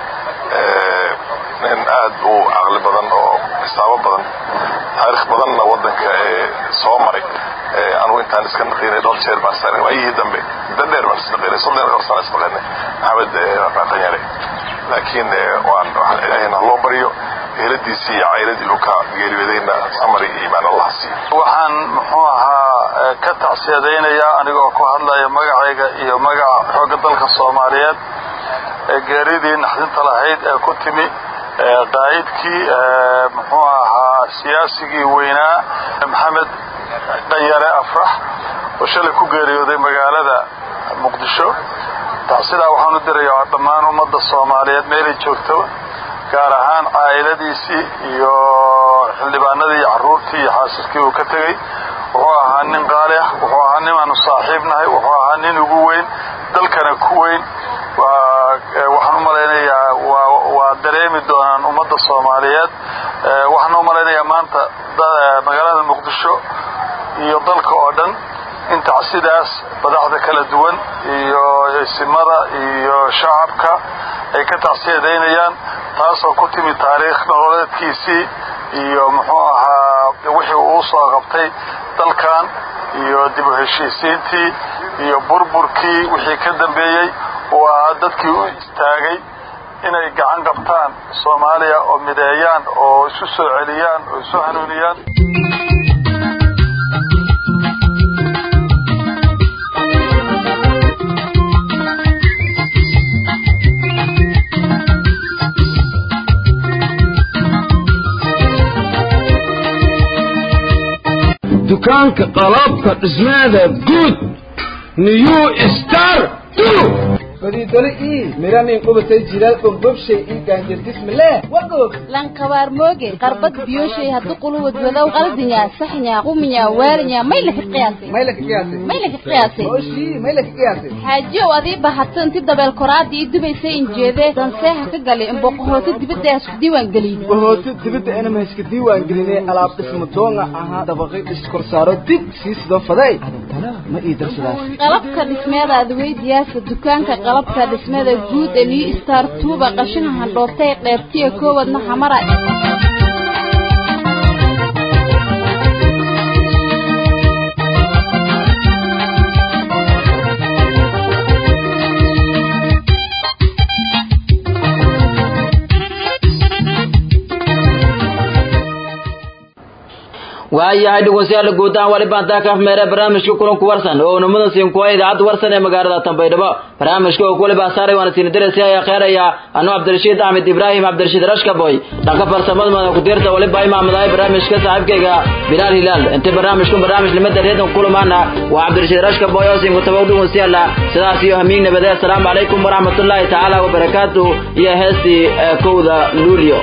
nin aad u caqli badan oo xisaabo badan taarikh badanna waddanka soo maray anugu intaan iska naqinay dhowr jeer baan isnaqinay waayihii dambe muddo dheer baan isnaqinay soddon dhowr sano isnaqinay maxamed danyare laakiin waan waxaan ilaahayna loo baryo eheladiisii iyo cailadii uu ka geeriyoodayna samari iyo iimaan allah siiyo waxaan muxuu ahaa ka tacsiyadaynayaa anigoo ku hadlaya magacayga iyo magaca xoogga dalka soomaaliyeed ee geeridii naxdinta lahayd ee ku timi qaa'idkii muxuu ahaa siyaasigii weynaa maxamed dhanyare afrax oo shalay ku geeriyooday magaalada muqdisho tacsidaa waxaan u dirayaa dhammaan ummadda soomaaliyeed meelay joogto gaar ahaan caa'iladiisii iyo xildhibaanadii iyo carruurtii iyo xaasaskii uu ka tegey wuxuu ahaa nin qaali ah wuxuu ahaa nin aanu saaxiib nahay wuxuu ahaa nin ugu weyn dalkana ku weyn waxaan u malaynayaa waa dareemi doonaan ummadda soomaaliyeed waxaan u malaynayaa maanta magaalada muqdisho iyo dalka oo dhan in tacsidaas madaxda kala duwan iyo isimada iyo shacabka ay ka tacsiyadaynayaan taasoo ku timi taariikh nololeedkiisii iyo muxuu ahaa wixii uu soo qabtay dalkan iyo dib u heshiisiintii iyo burburkii wixii ka dambeeyey oo ahaa dadkii u istaagay inay gacan qabtaan soomaaliya oo mideeyaan oo isu soo celiyaan oo isu hanuuniyaan dukaanka qalabka dhismaada guud new star fadiidole ii miranin qubatay jilaal bombobshay ii gaanjardismileh wagoog lankabaar mooge qarbad biyoshay haddu quluwad wadow qaldinya saxnya quminya waalinya may laka qiyaasay may laka qiyaasay may laka qiyaasay oshii may laka qiyaasay xaajiyow adii bahato inti dabeel koraadii ii dubaysay injeedee danseeha ka galay imboqohooto dibadda isku diiwaan geliyey bohooto dibadda inama iska diiwaan gelinay alaab dhisma doonga ahaa dabaqay iskorsaaro dib sii sidoo faday adantana ma ii darsadaas qalabka dhismeeda adweydiyaasa dukaanka qalabka dhismeeda guud ee new star tuuba qashinka handhoobtay qeybtiya koowadna xamara waayahay dhegeystayaal guud ahaan wali baan taa ka afmeeray barnaamijka kulanku warsan oo unimada siin kuwa idaacadda warsan ee magaalada Tanbaydhabo barnaamijka oo kulli baa saaray waana siin diraysa ayaa kheeraya anu Cabdirashiid Ahmed Ibrahim Cabdirashiid Rashkaboy dhanka farsamada mada ku dirta wali baa imaamaday barnaamijka saaxiibkayga Bilal Hilal inta barnaamijku barnaamij limada reedan kulamaana waa Cabdirashiid Rashkaboy oo siin ku tabaw dhegeystayaal sidaas iyo hamiin nabadee assalaamu calaykum waraxmatullaahi tacaala wa barakaatuh iyo heestii kowda luulyo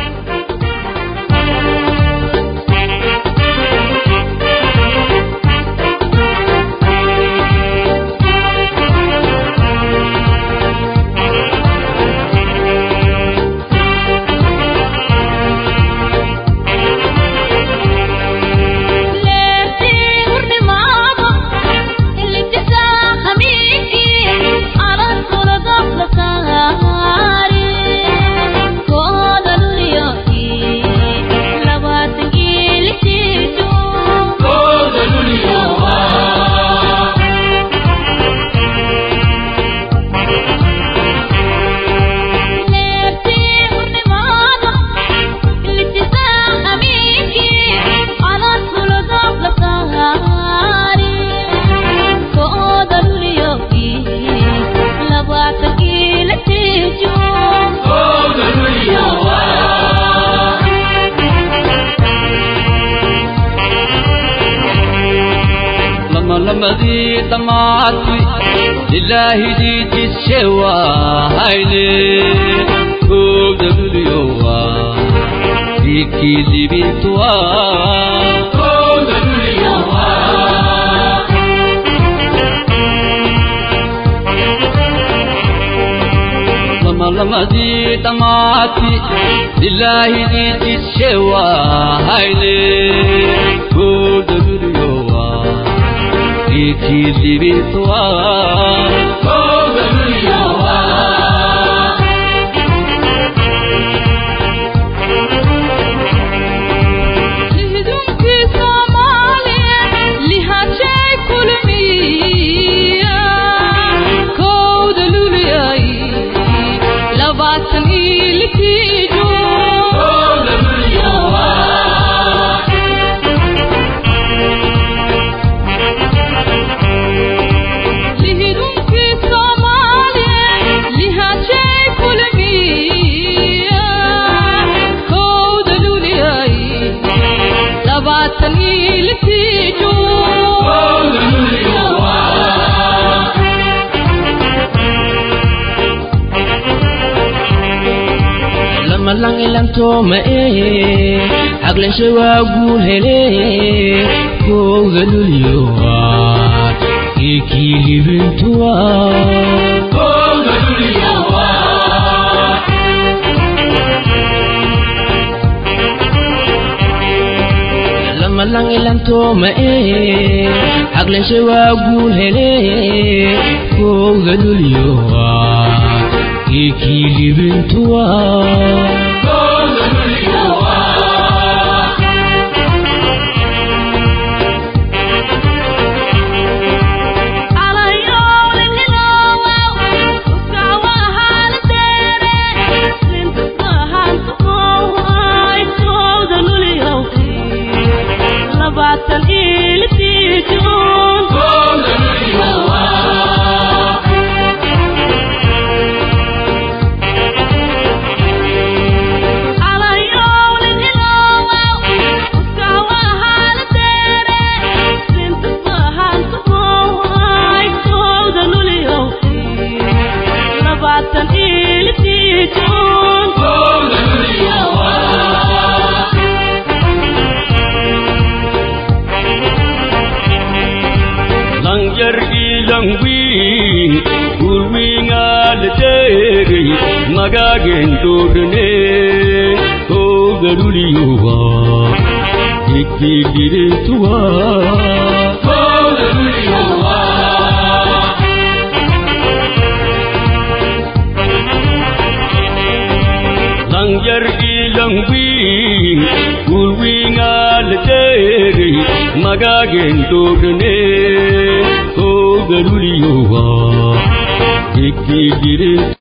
لمدي دمعتي لله دي تسوى هايلي كود اليوا فيكي اللي بيتوا كود اليوا لما لما دي دمعتي لله دي تسوى هايلي كود اليوا فيكي اللي بيتوا كود اليوا malang ilang to ma e aglen se wa gu hele ko galulyo wa ki libin tuwa ko galulyo wa malang ilang to ma e aglen se wa gu hele ko galulyo wa ki libin tuwa langwi Gulwingal deri Magagen dodne O garuliyuwa Ikilire tuwa O garuliyuwa Langyar ilangwi Gulwingal deri Magagen dodne O garuliyuwa Ikilire